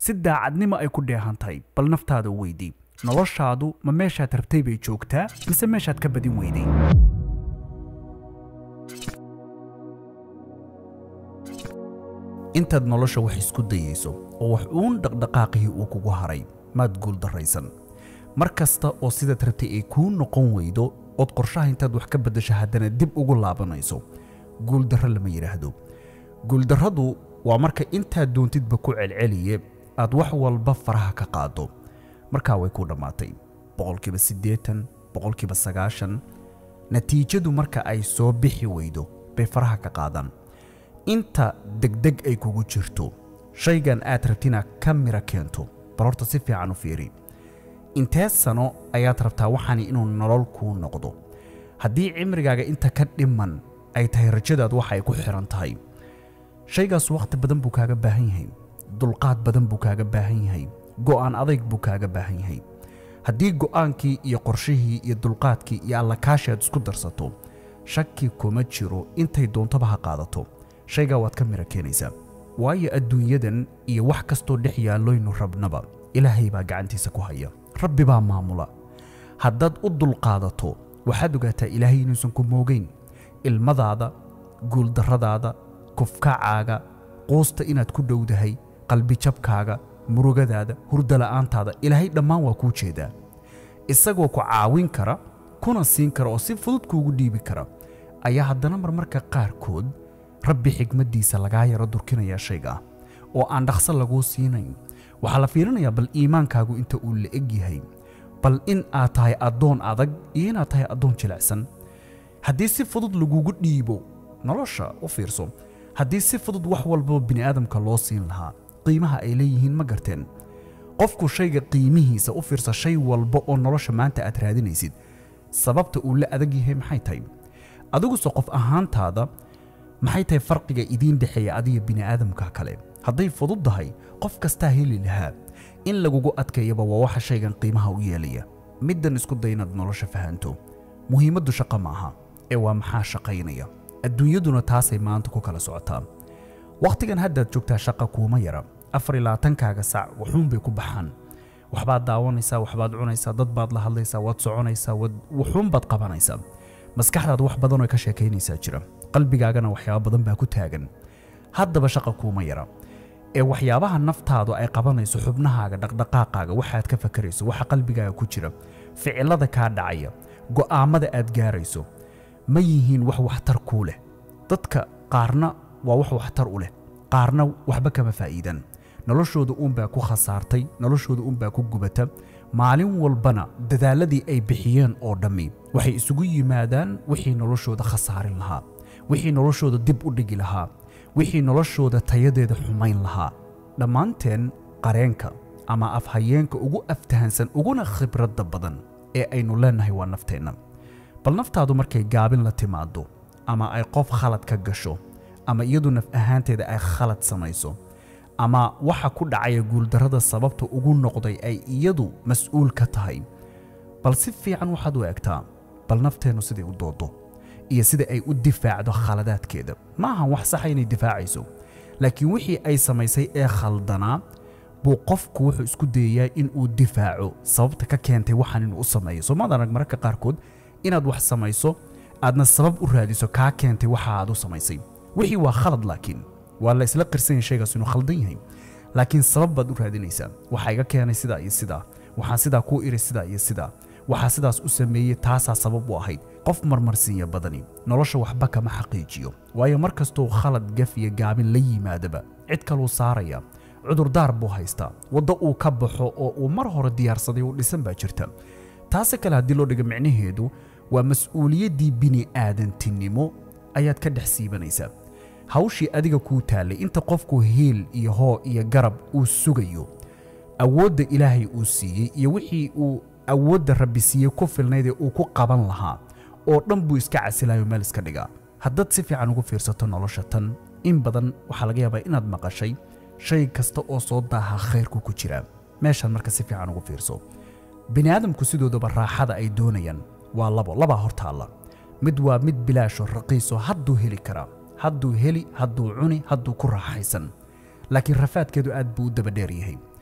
si daacadnimo ay ku dheehan tahay bal naftaada u weydii noloshaadu ma meeshaad rabtay bay joogtaa mise meeshaad ka badin weyday intaad nolosha wax isku dayayso oo wax uun dhaqdhaqaaqihii uu kugu haray maad guul darraysan mar kasta oo sidaad rabtay ay kuu noqon weydo ood qorshaha intaad wax ka beddasho haddana dib ugu laabanayso guuldarro lama yidhaahdo guuldarradu waa marka intaad doontidba ku celceliye aad wax walba faraha ka qaado markaa way ku dhammaatay boqolkiiba siddeetan boqolkiiba sagaashan natiijadu marka ay soo bixi weydo bay faraha ka qaadaan inta degdeg ay kugu jirto shaygan aad rabtina ka mira keento bal horta si fiican u fiiri intee sano ayaad rabtaa waxaani inuu nolol kuu noqdo haddii cimrigaaga inta ka dhiman ay tahay rajadaad waxa ay ku xihan tahay shaygaas wakhti badan buu kaaga baahan yahay dulqaad badan buu kaaga baahan yahay go'aan adayg buu kaaga baahan yahay haddii go'aankii iyo qorshihii iyo dulqaadkii iyo allakaashi aad isku darsato shaki kuma jiro intay doontaba ha qaadato shaygaa waad ka mira keenaysaa waayo adduunyadan iyo wax kastoo dhex yaalloynu rabnaba ilaahay baa gacantiisa ku haya rabbi baa maamula haddaad u dulqaadato waxaad ogaataa ilaahay inuusan ku moogayn ilmadaada guuldarradaada kufkacaaga quusta inaad ku dhowdahay qalbijabkaaga murugadaada hurdala'aantaada ilaahay dhammaan waa kuu jeedaa isagoo ku caawin kara kuna siin kara oo si fudud kuugu dhiibi kara ayaa haddana marmarka qaarkood rabbi xigmaddiisa lagaa yaro durkinayaa shayga ah oo aan dhaqso laguu siinayn waxaa la fiirinayaa bal iimaankaagu inta uu la eg yahay bal in aad tahay addoon adag iyo inaad tahay addoon jilicsan haddii si fudud lagugu dhiibo nolosha u fiirso haddii si fudud wax walbaba bini'aadamka loo siin lahaa qiimaha ay leeyihiin ma garteen qofku shayga qiimihiisa u fiirsa shay walba oo nolosha maanta aad raadinaysid sababta uu la adag yahay maxay tahay adiguse qof ahaantaada maxay tahay farqiga idiin dhexeeya adiga bini'aadamka kale hadday fudud tahay qof kastaa heli lahaa in lagugu adkeeyaba waa waxa shaygan qiimaha u yeelaya middan isku day inaad nolosha fahanto muhiimaddu shaqo ma aha ee waa maxaa shaqaynaya adduunyaduna taasay maanta ku kala socotaa wakhtigan haddaad joogtaa shaqa kuuma yara afar iyo labaatankaaga saac waxuunbay ku baxaan waxbaad daawanaysaa waxbaad cunaysaa dad baad la hadlaysaa waad soconaysaa waxuunbaad qabanaysaa maskaxdaad wax badan oo ka sheekaynaysaa jira qalbigaagana waxyaaba badan baa ku taagan haddaba shaqa kuuma yara ee waxyaabaha naftaadu ay qabanayso xubnahaaga dhaqdhaqaaqaaga waxaad ka fakarayso waxa qalbigaaga ku jira ficilada kaa dhacaya go'aammada aad gaarayso ma yihiin wax waxtar kuu leh dadka qaarna waa wax waxtar u leh qaarna waxba kama faa'iidaan noloshooda uunbaa ku khasaartay noloshooda uunbaa ku gubata maalin walbana dadaalladii ay bixiyeen oo dhammi waxay isugu yimaadaan wixii noloshooda khasaarin lahaa wixii noloshooda dib u dhigi lahaa wixii noloshooda tayadeeda xumayn lahaa dhammaanteen qareenka ama afhayeenka ugu aftahansan uguna khibradda badan ee aynu leennahay waa nafteenna bal naftaadu markay gaabin la timaado ama ay qof khalad ka gasho ama iyadu naf ahaanteeda ay khalad samayso ama waxa ku dhacaya guuldarrada sababta ugu noqday ay iyadu mas'uul ka tahay bal si fiican waxaad u egtaa bal nafteennu siday u doodo iyo sida ay u difaacdo khaladaadkeeda ma ahan wax saxa inay difaacayso laakiin wixii ay samaysay ee khaldanaa buu qofku wuxuu isku dayayaa in uu difaaco sababta ka keentay waxaan inuu u sameeyo soomaad arag mararka qaarkood inaad wax samayso aadna sabab u raadiso kaa keentay waxa aad u samaysay wixii waa khalad laakiin waa la isla qirsan yahay shaygaas inuu khaldan yahay laakiin sabab baad u raadinaysaa waxaa iga keenay sidaa iyo sidaa waxaan sidaa kuu iri sidaa iyo sidaa waxaa sidaas u sameeyey taasaa sabab u ahayd qof marmarsiinya badani nolosha waxba kama xaqiijiyo waayo mar kastuu khalad gaf iyo gaabin la yimaadaba cid kaluu saaraya cudurdaar buu haystaa waddo uu ka baxo oo uu mar hore diyaarsaday uu dhisan baa jirta taase kale haddii loo dhiga micnaheedu waa mas'uuliyaddii bini'aadantinimo ayaad ka dhex siibanaysaa hawshii adiga kuu taallay inta qofku hiil iyo hoo iyo garab uu sugayo awoodda ilaahay uu siiyey iyo wixii uu awoodda rabbi siiyey ku filnayd ee uu ku qaban lahaa oo dhan buu iska casilayo meel iska dhigaa haddaad si fiican ugu fiirsato nolosha tan in badan waxaa laga yaabaa inaad maqashay shay kasta oo soo daaha khayrku ku jira meeshaan marka si fiican ugu fiirso bini'aadamku sidoodaba raaxada ay doonayaan waa labo labaa hortaalla mid waa mid bilaasho raqiiso hadduu heli karaa hadduu heli hadduu cuni hadduu ku raaxaysan laakiin rafaadkeedu aad buu u dabadheer yahay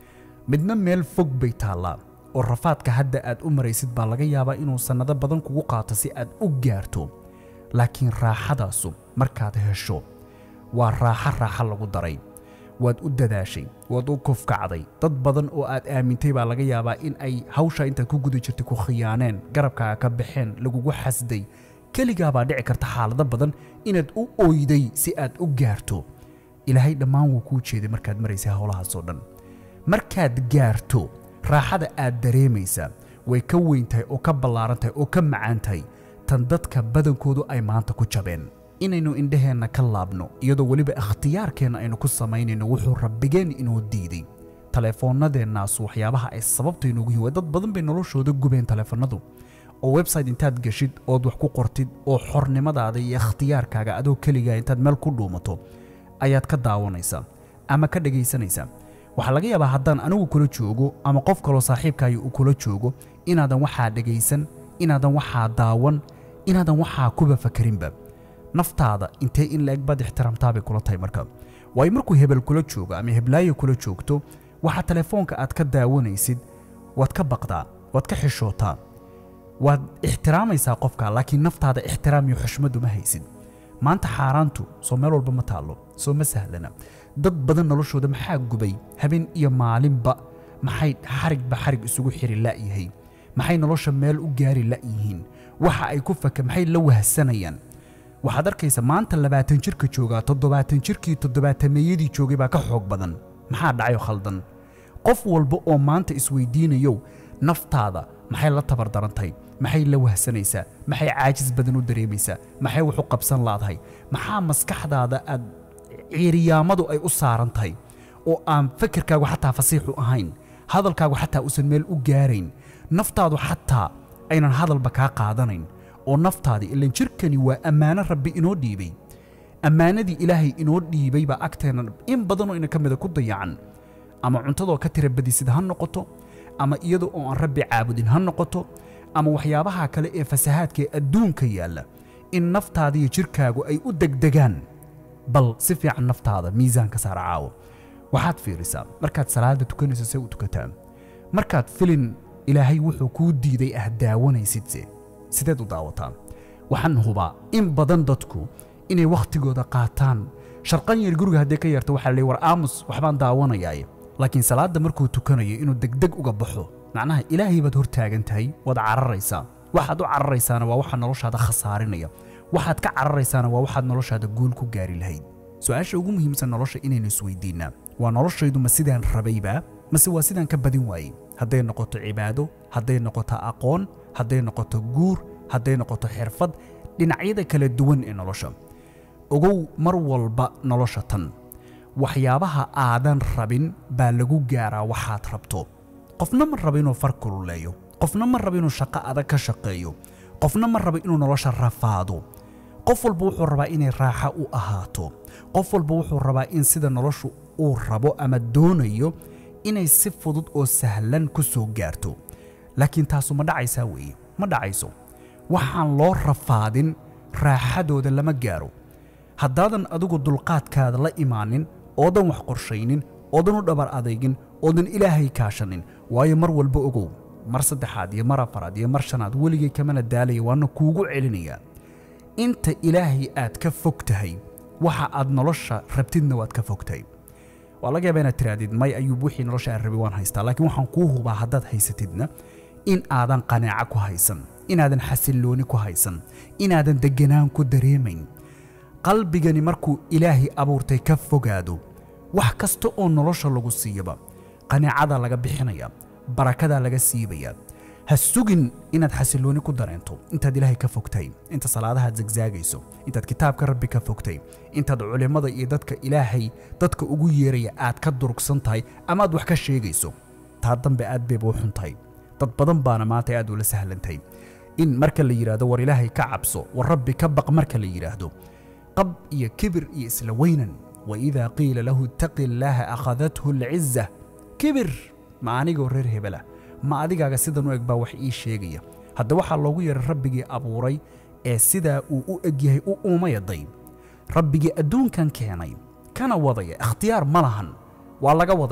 midna meel fog bay taallaa oo rafaadka hadda aad u maraysid baa laga yaabaa inuu sannado badan kugu qaato si aad u gaarto laakiin raaxadaasu markaad hesho waa raaxo raaxo lagu daray waad u dadaashay waad u kufkacday dad badan oo aad aamintay baa laga yaabaa in ay hawsha intaad ku guda jirtay ku khiyaaneen garabkaaga ka baxeen lagugu xasday keligaabaa dhici karta xaalado badan inaad u oyday si aad u gaarto ilaahay dhammaan wuu kuu jeeday markaad maraysay howlahaasoo dhan markaad gaarto raaxada aad dareemaysaa way ka weyn tahay oo ka ballaaran tahay oo ka macaan tahay tan dadka badankoodu ay maanta ku jabeen inaynu indhaheenna ka laabno iyadoo weliba ikhtiyaarkeenna aynu ku samaynayno wuxuu rabbigeen inoo diiday taleefoonnadeennaas waxyaabaha ay sababta inoogu yihin dad badan bay noloshooda gubeen taleefannadu oo website intaad geshid ood wax ku qortid oo xornimadaada iyo ikhtiyaarkaaga adoo keligaa intaad meel ku dhuumato ayaad ka daawanaysaa ama ka dhegaysanaysaa waxaa laga yaabaa haddaan anigu kula joogo ama qof kaloo saaxiibkaayo uu kula joogo inaadan waxaa dhegaysan inaadan waxaa daawan inaadan waxaa kuba fakarinba naftaada intee in la-eg baad ixtiraamtaabay kula tahay marka waayo markuu hebel kula joogo ama heblaayo kula joogto waxaa telefoonka aad ka daawanaysid waad ka baqdaa waad ka xishootaa waad ixtiraamaysaa qofka laakiin naftaada ixtiraam iyo xushmadu ma haysid maanta xaaraantu soo meel walba ma taallo soo ma sahlana dad badan noloshooda maxaa gubay habeen iyo maalinba maxay xarigba xarig isugu xiri la'yahay maxay nolosha meel u gaari la'yihiin waxa ay ku faka maxay la wahsanayaan waxaad arkaysa maanta labaatan jirka joogaa toddobaatan jirkii toddobaatameeyadii joogay baa ka xoog badan maxaa dhacayo khaldan qof walba oo maanta isweydiinayow naftaada maxay la tabardarantahay maxay la wahsanaysaa maxay caajis badan u dareemaysaa maxay wax u qabsan laadahay maxaa maskaxdaada aad ciiriyaamadu ay u saaran tahay oo aan fakirkaagu xataa fasiixu ahayn hadalkaagu xataa uusan meel u gaarayn naftaadu xataa aynan hadalba kaa qaadanayn oo naftaadii ilan jirkani waa ammaano rabbi inoo dhiibay ammaanadii ilaahay inoo dhiibay baa agteenna in badanoo ina ka mida ku dayacan ama cuntadoo ka tira badisid ha noqoto ama iyadoo oo aan rabbi caabudin ha noqoto ama waxyaabaha kale ee fasahaadka ee adduunka yaalla in naftaadiiyo jirkaagu ay u degdegaan bal si fiican naftaada miisaanka saara caawo waxaad fiirisaa markaad salaada tukanayso see u tukataa markaad filin ilaahay wuxuu kuu diiday ah daawanaysidse sideed u daawataa waxaan hubaa in badan dadku inay wakhtigooda qaataan sharqan yar guriga haddii ka yarto waxaa leey war aamus waxbaan daawanayaaye laakiin salaadda markuu tukanayo inuu degdeg uga baxo macnaha ilaahay baad hor taagan tahay waad cararaysaa waxaad u cararaysaana waa waxaa noloshaada khasaarinaya waxaad ka cararaysaana waa waxaad noloshaada guul ku gaari lahayd su-aasha ugu muhiimsan nolosha inaynu isweydiinnaa waa noloshaydu ma sidaan rabaybaa mase waa sidaan ka badin waayey hadday noqoto cibaado hadday noqoto aqoon hadday noqoto guur hadday noqoto xirfad dhinacyada kala duwan ee nolosha ogow mar walba nolosha tan waxyaabaha aadan rabin baa lagu gaaraa waxaad rabto qofna ma rabo inuu far kululeeyo qofna ma rabo inuu shaqo adag ka shaqeeyo qofna ma rabo inuu nolosha rafaado qof walba wuxuu rabaa inay raaxa u ahaato qof walba wuxuu rabaa in sida noloshu uu rabo ama doonayo inay si fudud oo sahlan ku soo gaarto laakiin taasu ma dhacaysaa weeye ma dhacayso waxaan loo rafaadin raaxadooda lama gaaro haddaadan adigu dulqaadkaada la imaanin oodan wax qorshaynin oodan u dhabar adeygin oodan ilaahay kaashanin waayo mar walba ogow mar saddexaad iyo mar afaraad iyo mar shanaad weligay kamana daalaya waana kuugu celinayaa inta ilaahay aad ka fog tahay waxa aad nolosha rabtidna waad ka fog tahay waa laga yaaba inaad tirahdid may ayuub wixii nolosha aan rabay waan haystaa laakiin waxaan kuu hubaa haddaad haysatidna in aadan qanaaco ku haysan inaadan xasillooni ku haysan inaadan degganaan ku dareemayn qalbigani markuu ilaahay abuurtay ka fogaado wax kasta oo nolosha lagu siiyaba qanaacadaa laga bixinaya barakadaa laga siibayaa ha sugin inaad xasillooni ku dareento intaad ilaahay ka fogtahay inta salaadahaad zagzaagayso intaad kitaabka rabbi ka fogtay intaad culimmada iyo dadka ilaahay dadka ugu yeeraya aad ka durugsan tahay ama aad wax ka sheegayso taa dambe aad bayba u xun tahay dad badan baana maanta aad ula sahlantahay in marka la yidhaahdo war ilaahay ka cabso war rabbi ka baq marka la yidhaahdo qab iyo kibir iyo isla weynan waidaa qiila lahu ittaqi illaaha akhadathu alciza kibir ma anigoo reer hebela ma adigaaga sidan u eg baa wax ii sheegaya hadda waxaa loogu yeeray rabbigii abuuray ee sidaa uu u eg yahay u uumayaday rabbigii adduunkan keenay kana wadaya ikhtiyaar ma lahan waa laga wadayaa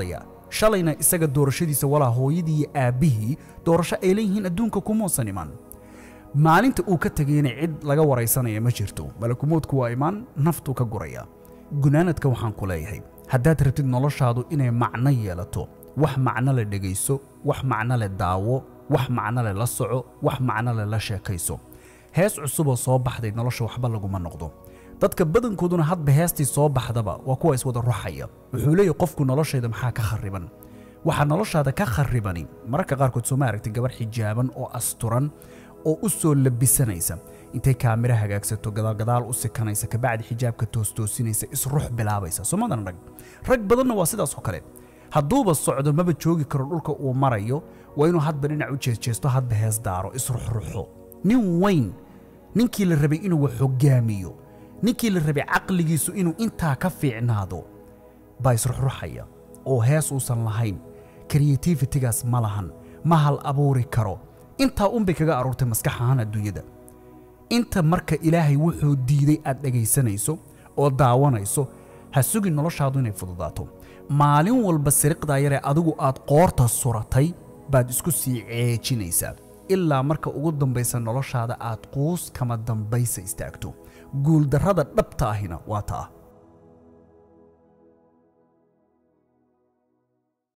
shalayna isaga doorashadiisa walaa hooyadii iyo aabbihii doorasho ay leeyihiin adduunka kumuusan iman maalinta uu ka tegayna cid laga waraysanaya ma jirto malakumoodku waa imaan naftuu ka guraya gunaanadka waxaan ku leeyahay haddaad rabtid noloshaadu inay macno yeelato wax macno le dhegayso wax macno le daawo wax macno le la soco wax macno le la sheekayso hees cusuboo soo baxday nolosha waxba laguma noqdo dadka badankooduna hadba heestii soo baxdaba waa kuwa iswada ruxaya wuxuu leeyahy qofku noloshayda maxaa ka khariban waxaa noloshaada ka kharibani mararka qaarkood soo ma aragtay gabar xijaaban oo asturan oo u soo labisanaysa intay kaamira hagaagsato gadaalgadaal u sikanaysa kabacdi xijaabka toostoosinaysa isrux bilaabaysa somadan rag rag badanna waa sidaas oo kale hadduuba socdo maba joogi karo dhulka uu marayo waa inuu hadba dhinac u jeesjeesto hadba hees daaro isruxruxo nin weyn ninkii la rabay inuu wax hogaamiyo ninkii la rabay caqligiisu inuu intaa ka fiicnaado baa isruxruxaya oo hees uusan lahayn kreativitigaas ma lahan ma hal abuuri karo intaa unbay kaga aruurtay maskax ahaan adduunyada inta marka ilaahay wuxuu diiday aad dhegaysanayso oo daawanayso ha sugin noloshaadu inay fududaato maalin walba siriqdaa yaree adigu aad qoorta suratay baad isku sii ceejinaysaa ilaa marka ugu dambaysa noloshaada aad quus kama dambaysa istaagto guuldarrada dhabta ahina waa taa